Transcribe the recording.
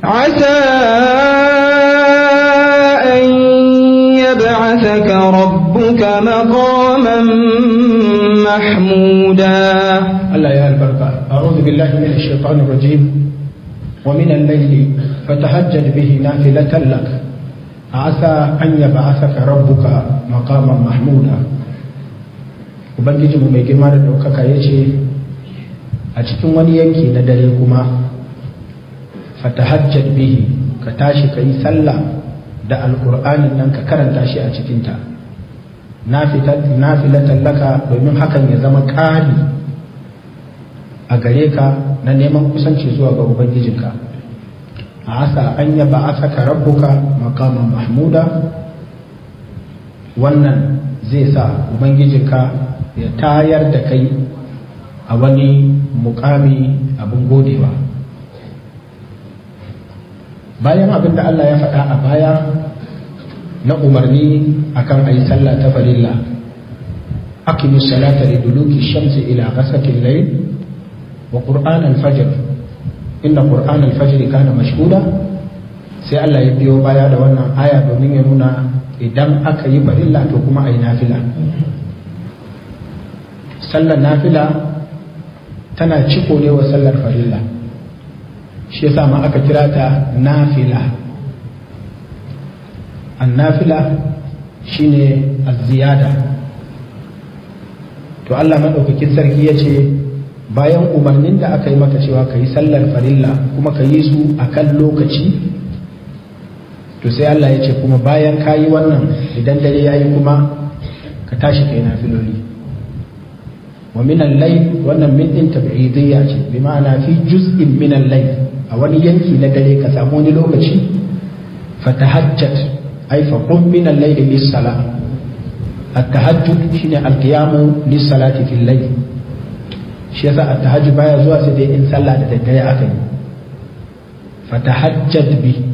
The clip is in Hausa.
عسى أن يبعثك ربك مقاما محمودا Allah ya albarka a'udhu billahi minash shaitanir rajim wa min al-layli fatahajjad bihi nafilatan lak asa an yab'athaka rabbuka maqaman mahmuda ubangiji mu mai girma da daukaka yace a cikin wani yanki na dare kuma fatahajjad bihi ka tashi ka yi sallah da alqur'anin nan ka karanta shi a cikin ta nafilatan laka domin hakan ya zama ƙari a gare ka na neman kusanci zuwa ga ubangijinka a asa an yaba a saka rabbuka makaman mahmuda wannan zai sa ubangijinka ya tayar da kai a wani mukami abin godewa bayan abin da Allah ya faɗa a baya na umarni akan a yi sallah ta farilla aqimus salata liduluki shamsi ila ghasaqil layl وقرآن الفجر إن قرآن الفجر كان مشهودا sai Allah ya biyo baya da wannan aya domin ya nuna idan aka yi farilla to kuma a yi nafila sallar nafila tana ciko ne wa sallar farilla shi yasa ma aka kira ta nafila an nafila shine az-ziyada to Allah madaukakin sarki ya ce bayan umarnin da aka yi maka cewa ka yi sallar farilla kuma ka yi su a kan lokaci to sai Allah ya ce kuma bayan ka yi wannan idan dare ya yi kuma ka tashi kai na filoli wa minan lai wannan min din tab'idiyya ce bi ma'ana fi juz'in minan lai a wani yanki na dare ka samu wani lokaci fatahajjat ay fa qum minan layli lis salah at-tahajjud shine al-qiyamu lis salati fil layl shi yasa at-tahajjud baya zuwa sai dai in sallah da daddare aka yi fatahajjad bi